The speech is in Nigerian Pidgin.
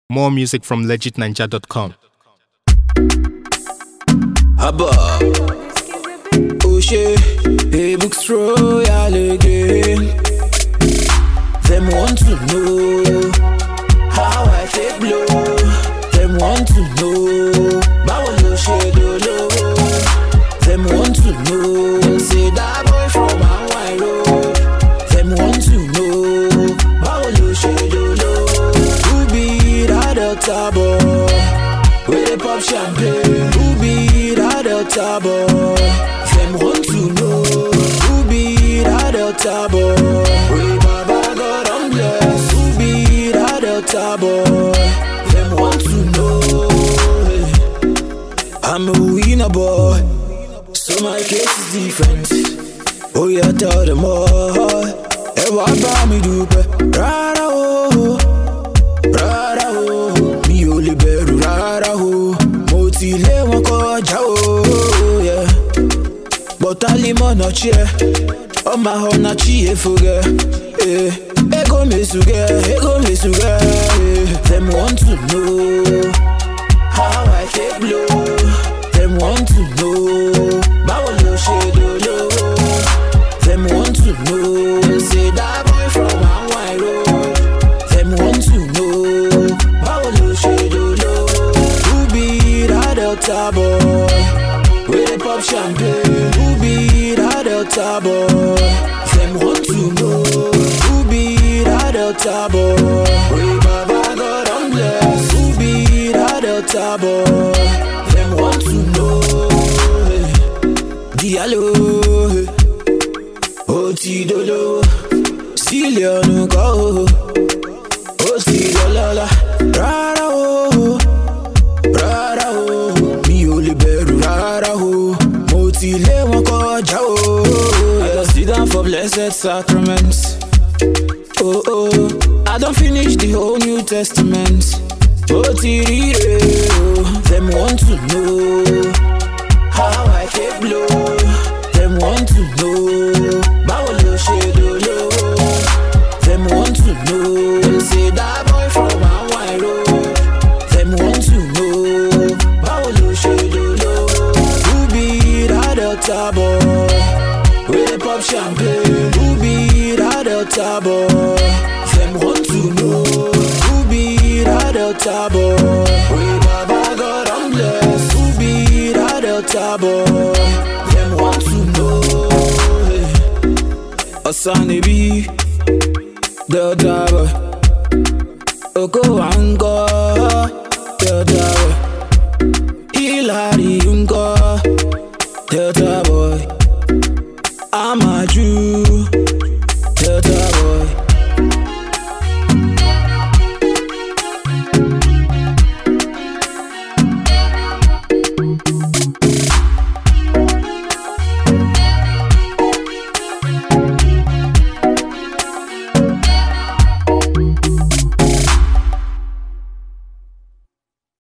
More music from legitninja.com. Abba. O'Shea, hey, books royal again. Them want to know how I take blow. Them want to know báwo ló ṣe dolówó. Them want to know say that boy from Hawaii road. Them want to know báwo ló ṣe dolówó. Who be that Delta boy? We dey pop champagne. Who be that Delta boy? Them want to know who be that Delta boy. We Baba God on bless. Who be that Delta boy? Them want to know. I'm a winner boy, so my case is different. Oh yeah, tell them all. Ẹ wá bá mi dúpẹ́ rárá o. rárá o mi ò lè bẹ̀rù rárá o mo ti lé wọn kọjá o. yeah. bọ̀tálímọ̀ náà chiẹ́ ọmọ ọ̀nà chiẹ́ fúgẹ́. eh. ego mesugẹ́ ego mesugẹ́. eh. dem want to know how I take blow. dem want to know báwo ló ṣe dolówó. dem want to know say that boy from Hawaii road. Them want to know Báwo ló ṣe dolówó? Who be that Delta boy? We dey pop champagne Who be that Delta boy? Them want to know Who be that Delta boy? We Baba God on bless Who be that Delta boy? Them want to know Diallo Ó ti dolówó Sílíọ̀nù kọ́ o ó sì lọ́lọ́lá rárá o rárá o mi ò lè bẹ̀rù rárá o mo ti lé wọn kọjá o. I don sit down for blessed sacrament. Oh, oh, I don finish the whole new testament. Ó ti rí rè o. Dem want to know how I take blow. Dem want to know báwo ló ṣe dolówó. Them want to know Say that boy from Hawaii road Them want to know Báwo ló ṣe dolówó Who be that Delta boy We dey pop champagne Who be that Delta boy Them want to know Who be that Delta boy We Baba God on bless Who be that Delta boy Them want to know Osanebi Delta boy Oko Anko Delta boy Hilary Unko Delta boy I'm a Jew